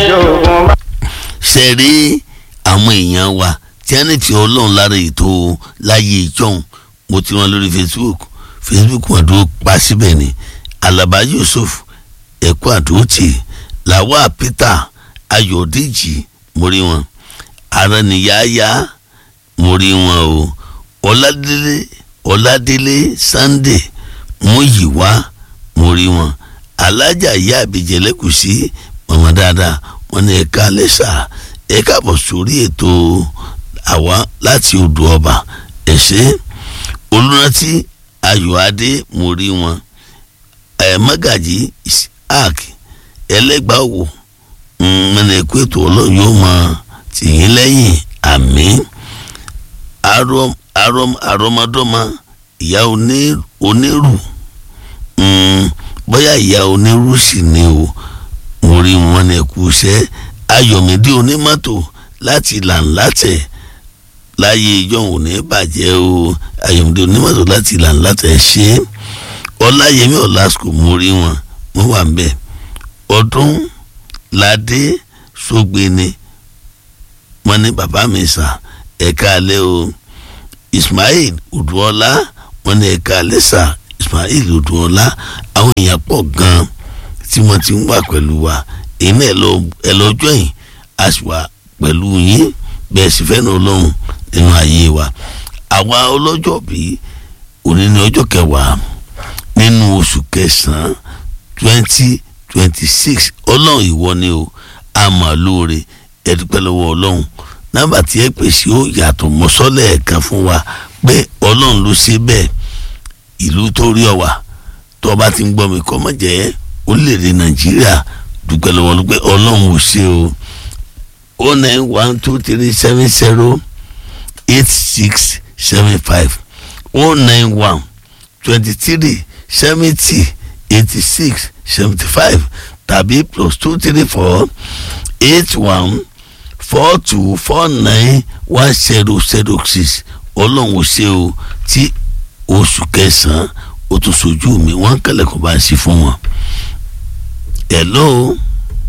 ṣoògùn bá. ṣe rí àwọn èèyàn wa tí wọ́n ní fi ọlọ́run lára ètò láyé ìjọhún mo ti wọn lórí facebook facebook wọn dúró pa síbẹ̀ ni alaba yusuf ẹ̀kọ́ àdótì làwa peter ayọ̀dèjì mo rí wọn araniyaya mo rí wọn o ọládélé ọládélé sunday múyìwá mo rí wọn alájà ìyá àbíjẹ lẹ́kùsí mọ̀mọ́ dáadáa wọn ní ẹ̀ka lẹ́sà ẹ̀ka bọ̀ sórí ètò àwa láti odò ọba ẹ̀ṣẹ́ olùrántí ayọ̀adé mo rí wọn ẹ̀ mọ́gàjì isaac ẹlẹ́gbàá wò mọ̀nà ẹ̀kú ètò ọlọ́run yóò mọ tìyín lẹ́yìn àmín arọm arọm arọmọdọ́mọ ìyá oní- onírù mm, bóyá ìyá onírù sì ni o mo rí wọn ní ẹ̀kú iṣẹ́ ayọ̀mídé onímọ́tò láti làǹlàtẹ̀ láyé ìjọ òní bàjẹ́ o ayọ̀mídé onímọ́tò láti làǹlàtẹ̀ ṣe é ọláyẹmí ọ̀làsùkò mo rí wọn mo wà ń bẹ̀ ọdún ládé sógbéni wọn ní bàbá mi sà ẹ̀ka alẹ́ o ismail odùọlá wọn ní ẹ̀ka alẹ́ sà ismail odùọlá àwọn èèyàn pọ̀ gan-an tí wọ́n ti ń wà pẹ̀lú wa èyí náà ẹ lọ ẹ lọ jọyìn a sì wà pẹ̀lú yín bẹ́ẹ̀ sì fẹ́ràn ọlọ́run nínú ayé wa àwa ọlọ́jọ́ bí òní ní ọjọ́ kẹwàá nínú oṣù kẹsàn-án twenty twenty six ọlọ́run ìwọ ni o a máa lóore ẹ dúpẹ́ lọ́wọ́ ọlọ́run nọ́mbà tí ẹ pèsè ó yàtọ̀ mọ́sọ́lẹ̀ ẹ̀kan fún wa pé ọlọ́run ló ṣe bẹ́ẹ̀ ìlú tó rí ọ wà tó o bá ti ń gbọ́ mi kọ́ mọ̀ jẹ́ orílẹ̀-èdè nàìjíríà dúpẹ́ lọ́wọ́ ló pé ọlọ́run ò ṣe o o nine one two three seven zero eight six seven five o nine one twenty three seventy eighty six seventy five tàbí plus two three four eight one four two four nine one zero zero six ọlọ́run ò ṣe o tí oṣù kẹsàn-án ó tún sojú mi wọ́n kẹlẹ̀ kó bá ń sí fún wọn. hello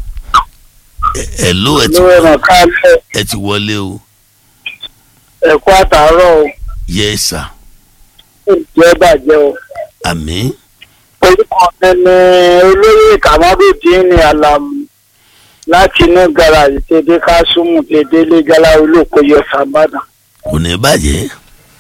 Ẹ- hello ẹ ti lórí ẹ̀rọ káàlẹ̀ ẹ ti wọlé o ẹ̀kọ́ àtàárọ̀ o yes sir ìjẹ́ bàjẹ́ o. àmín orúkọ mi ni olóyè kamarudin ní alamu láti inú garaajì tèdè kásùmù tèdè lẹ́gàlá olókoyè sàbàdàn. kò ní bàjẹ́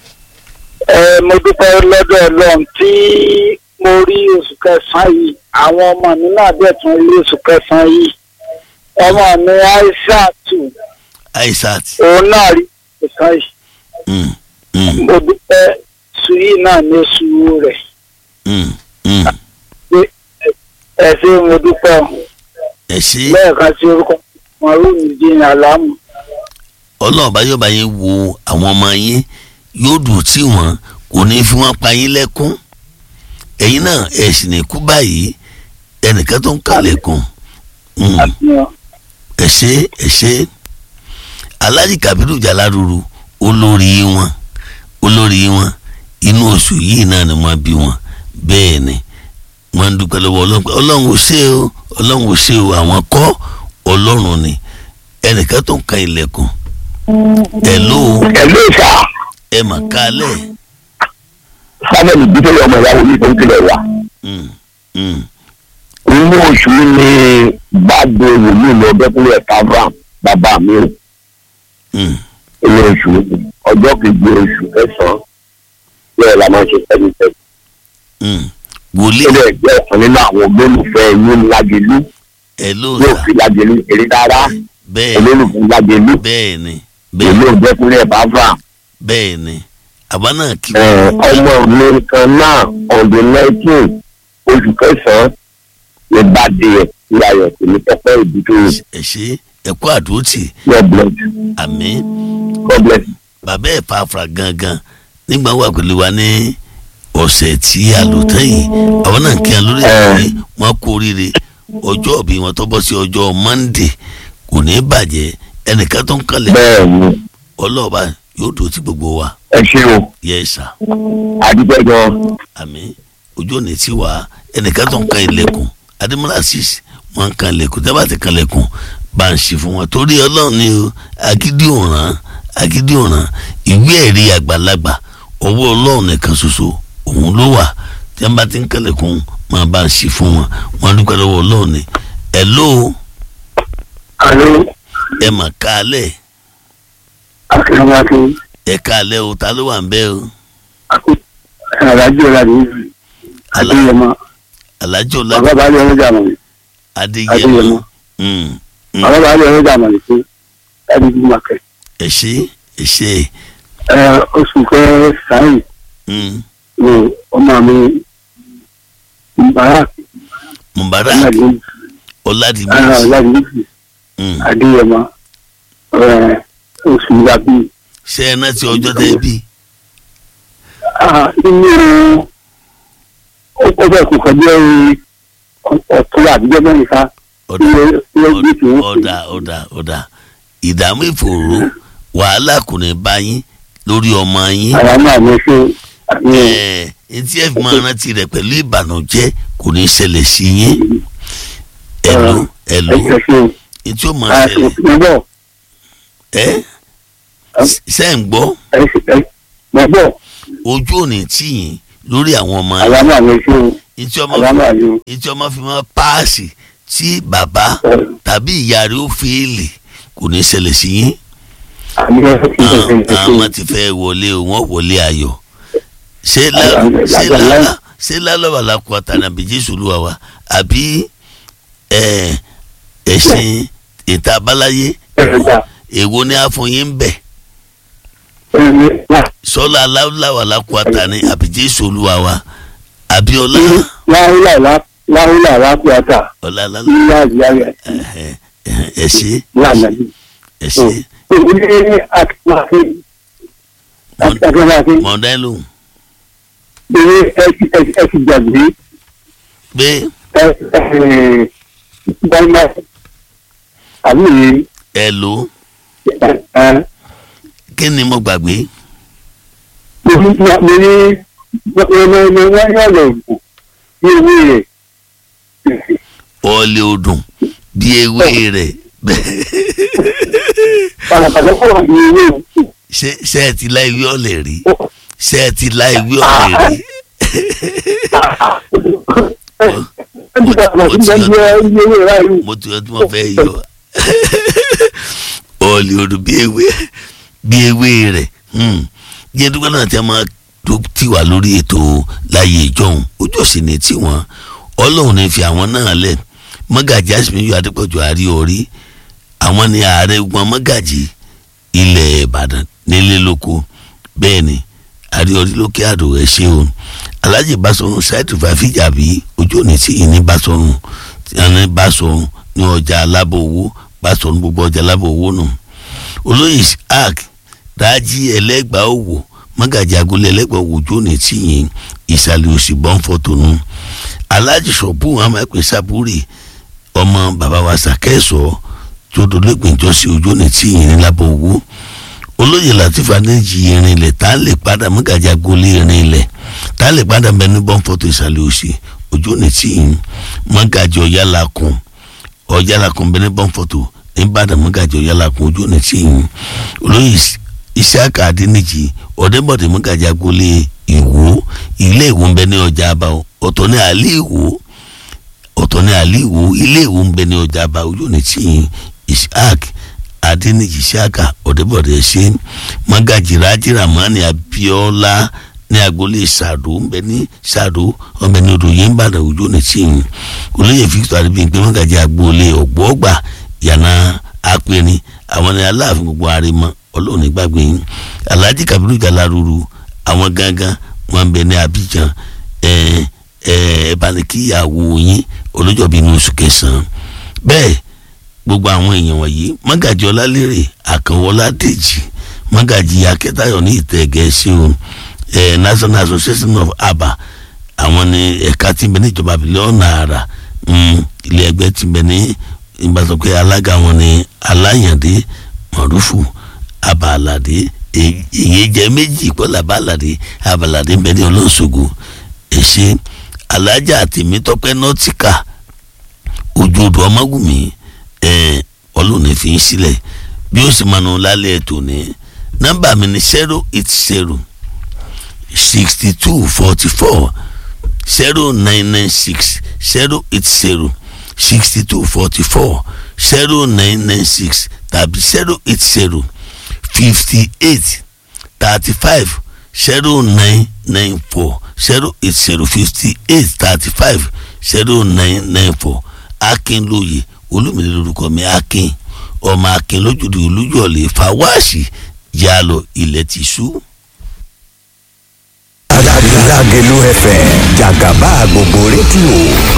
ẹ mo dúpẹ́ lọ́dọ̀ ọlọ́run tí mo rí oṣù kẹsàn-án yìí àwọn ọmọ mi náà dẹ̀ tún rí oṣù kẹsàn-án yìí ọmọ mi aishatu aisat òun náà rí oṣù kẹsàn-án yìí mm, mm, mo dúpẹ́ sùúrù náà ní oṣù rẹ̀ mm, mm. ẹ ṣé mo dúpẹ́ o. ẹ ṣe lẹ́ẹ̀kan sí orúkọ mọ̀rún ìdíyìn àlámù. ọlọ́run bá yóò bá yín wo àwọn ọmọ yín yóò dùn tí wọ́n kò ní fi wọ́n pa yín lẹ́kún ẹ̀yin náà ẹ̀ sì ní kú báyìí ẹnìkan tó ń kàlẹ̀kùn Mm, àfihàn ẹ ṣe ẹ ṣe alhaji kabiru jalaruru olórí wọn olórí wọn inú oṣù yìí náà ni wọ́n bí wọn bẹ́ẹ̀ ni wọ́n ń dúpẹ́ lọ́wọ́ ọlọ́run pé ọlọ́run ò ṣe o ọlọ́run ò ṣe o àwọn kọ́ ọlọ́run ni ẹnìkan tó ń ka ilẹ̀kùn hello ẹ̀lú ìfà ẹ mà kálẹ̀ sábẹ́ni bíbélì ọmọ ìyàwó yìí tó ń tilẹ̀ wá. Mm, mm, inú oṣù ni gbàgbé wòlíì lọ dẹ́kunlé tavram bàbá mi ò mm. inú oṣù ọjọ́ kejì oṣù kẹsàn-án bẹ́ẹ̀ la máa ń ṣe sẹ́ni sẹ́ni. mm. wòlíì ó lè jẹ́ ọ̀kan nínú àwọn olólùfẹ́ yín lágẹ̀lú hello yóò sà fi lágẹ̀lú eré rárá bẹ́ẹ̀ olólùfẹ́ lágẹ̀lú bẹ́ẹ̀ ni bẹ́ẹ̀ èlò dẹ́kunlé tavram. bẹ́ẹ̀ ni àbá náà kí Ẹ, ọmọ mi kan náà on the nineteen oṣù kẹsàn-án ní bàdé ẹ̀ ní ayọ̀ tèmi tọ́pẹ́ ìdúró ẹ ṣe ẹ kú àdúrótì God bless you. àmín God bless you. bàbá ẹ̀ fàáfàá gangan nígbà wà pẹ̀lú wa ní ọ̀sẹ̀ tí a lò tán yìí àwọn náà kí wọn lórí ìwé wọn kú oríire ọjọ́ òbí wọn tó bọ́ sí ọjọ́ Monday kò ní bàjẹ́ ẹnìkan tó ń kalẹ̀ bẹ́ẹ̀ ni ọlọ́ọ̀bá yóò dúró tí gbogbo wa ẹ ṣe o yẹ sà àdúgbò gan àmín ojú òní tí wà ẹnìkan tó ń kan ilẹ̀kùn adémọlá sis wọn ń kan ilẹ̀kùn tẹ́ bá ti kan ilẹ̀kùn bá ń ṣe fún wọn torí ọlọ́run ni o agídí òràn agídí òràn ìwé ẹ̀rí àgbàlagbà ọwọ́ ọlọ́run nìkan ṣoṣo òun ló wà tí wọ́n bá ti ń kẹlẹ̀kùn máa bá ń ṣe fún wọn wọn dúpẹ́ lọ́wọ́ ọlọ́run ni ẹ̀ ló alo ẹ̀ mà kálẹ̀ akérèmọ́tò ẹ̀ kálẹ̀ o ta ló wà ń bẹ́ o alájọ ládé adéyẹmọ alájọ bàbá bá lé ọlọ́jà mọ̀ ní adéyẹmọ adéyẹmọ Mm, mm. bàbá bá lé ọlọ́jà mọ̀ ní pé láti bí màkẹ́ ẹ ṣé ẹ ṣé ẹ oṣù kẹsàn-án Mm. ni ọmọ mi mubarak mubarak ọmọdé ọládìmẹ́jì ọlọ́dún Mm. adéyẹmọ ẹ, oṣù yàbí ṣé ẹ náà ti ọjọ́ tẹ́ bí nínú ó bẹ̀ kò kọjá ọ̀tún àbíjọ́ mẹ́rin ká ọ̀dà ilé ilé gbé tí wọ́n ọ̀dà ọ̀dà ọ̀dà ìdààmú ìfòòró wàhálà kò ní bá yín lórí ọmọ yín àwọn náà ní ṣe àmì ẹ̀ẹ́ etí ẹ̀ fi máa rántí rẹ̀ pẹ̀lú ìbànújẹ́ kò ní ṣẹlẹ̀ sí yín ẹ̀lò ẹ̀lò ẹ̀jẹ̀ ṣe etí ó máa ṣẹlẹ̀ àtìmọ́bọ̀ ẹ́ ṣe ń gbọ́ mọ́bọ̀ ojú òní tì yín lórí àwọn ọmọ yín àwọn náà ní ṣe etí ọmọ àwọn náà ní etí ọmọ fi máa páàsì tí bàbá tàbí ìyá rẹ̀ ó fèèlì kò ní ṣẹlẹ̀ sí yín àmì àwọn àwọn ti fẹ́ wọlé o wọ́n wọlé ayọ̀ ṣé lá- ṣé lálá ṣé lálọ́wà lákùú àtànàbí jésù olúwa wa àbí ẹ̀ ẹ̀sìn ìta abáláyé èwo ni a fún yín ń bẹ̀ sọ́lá aláwọ̀ lákùú àtàní àbí jésù olúwa wa àbí ọlá láhùlà lápẹ́ọ́tà ọlá lálá nílá ìyáyà ẹ̀hẹ̀, ẹ̀hẹ̀, ẹ ṣé lánàá ẹ ṣé ilé akínmáfín akínmáfín mọ̀ọ́dá lóhùn ilé ẹ ti gbàgbé pé ẹ ẹ gbàgbé àbí ẹ lò ó ẹ ẹ kí ni mo gbàgbé mo ní mo ní mo ní wọ́n yọ̀ lọ bù ní owó rẹ̀ ọ̀ọ́lẹ̀ odùn bí ewé rẹ̀ pàlàpàlà kọ̀ wà ní owó rẹ̀. ṣé ṣé ẹ ti lá ìwé ọ̀lẹ̀ rí ṣé ẹ ti lá ìwé ọ̀lẹ̀ rí mo ti yọ tí mo fẹ́ yọ ọ̀ọ́lẹ̀ odùn bí ewé bí ewé rẹ̀ yẹn dúpẹ́ náà tí a máa tó tì wá lórí ètò láyé ìjọhún ojú òsì ní tiwọn ọlọ́run ní fi àwọn náà lẹ̀ mọ́gàjì àsìmíyù adépọ̀jù àrí orí àwọn ni ààrẹ gbọ́n mọ́gàjì ilẹ̀ ìbàdàn nílé lóko bẹ́ẹ̀ ni àrí orí lókè àdó ẹ̀ ṣe o alhaji basọ̀run ṣáìtì fàfíjàbí ojú òní tí ìní basọ̀run ìní basọ̀run ní ọjà alábọ̀ owó basọ̀run gbogbo ọjà alábọ̀ owó nù olóyè isaac rájí ẹlẹ́gbàá òwò mọ́gàjì agolé ẹlẹ́gbàá òwò ojú òní tí yìí ìsàlẹ̀ òsì bọ́ǹfọ̀tò nù alhaji sọ̀bù àwọn ẹ̀pẹ́ sábúrì ọmọ bàbá wa sàkẹ́sọ̀ tó dolóògbé ìjọsí ojú òní tí yìí ní lábọ̀ owó olóyè latif adéjì irin ilẹ̀ tá a lè padà mọ́gàjì agolé irin ilẹ̀ tá a lè padà bẹ ní bọ́ǹfọ̀tò ìsàlẹ̀ òsì ojú òní tí yìí mọ́gàjì ọ̀yálàkùn ọ̀yálàkùn bẹ ní bọ́ǹfọ̀tò nìbàdàn mọ́gàjì ọ̀yálàkùn ojú òní tí yìí olóyè isiaka adéníjì ọ̀dẹ́bọ̀dé mọ́gàjì agolé ìwó ilé ìwó ń bẹ ní ọjà àbá ọ̀tọ̀ ní àlẹ́ ìwó ọ̀tọ̀ ní àlẹ́ ìwó ilé ìwó ń bẹ ní ọjà àbá ojú òní tí yìí isiaka adéníjì isiaka ọ̀dẹ́bọ̀dé ṣe mọ́gàjì rájí ramani abiola ní agboolé sàdó ń bẹ ní sàdó ọbẹ̀ ní odò yẹn ń bàdàn ojú òní tí yìí olóyè victor adébíyìnpé mọ́gàjì agboolé ọ̀gbọ́ọ̀gbà yànnà apẹ̀rin àwọn ní aláàfin gbogbo àrèmọ ọlọ́run nígbàgbé yín alhaji kabiru jalaruru àwọn gangan wọn bẹ ní abidjan ẹ ẹ ẹ banikíyàwó yín olójọbí ní oṣù kẹsàn-án bẹ́ẹ̀ gbogbo àwọn èèyàn wọ̀nyí mọ́gàjì ọlálérè àkànwọlá dèjì mọ́gàjì akẹ́tayọ̀ ní ìtẹ̀gẹ̀ẹ́sì o ẹ national association of aba àwọn ní ẹ̀ka tí ń bẹ ní ìjọba bílíọ̀nù àrà ilé ẹgbẹ́ tí ń bẹ ní ìgbàsọ̀pẹ́ alága wọn ní aláyàndé mọ̀rúfù abalade èyí jẹ méjì pọ́lá abalade abalade ń bẹ ní olóṣogbo èṣe alájà tèmítọ́pẹ́ nọ́tìkà ojú odò ọmọgùnmí ẹ̀ ọlọ́run fi ń sílẹ̀ bí ó sì máa nu lálẹ́ ètò ní nọ́mbà mi ní zero eight zero sixty two forty four zero nine nine six zero eight zero sixty two forty four zero nine nine six tàbí zero eight zero fifty eight thirty five zero nine nine four zero eight zero fifty eight thirty five zero nine nine four akin lóye olómìnira lórúkọ mi akin ọmọ akin lójúde olújọlé fàwáàsì yálọ ilẹ̀ ti ṣú. Lágẹ̀lú FM jàgàbá gbogbo rédíò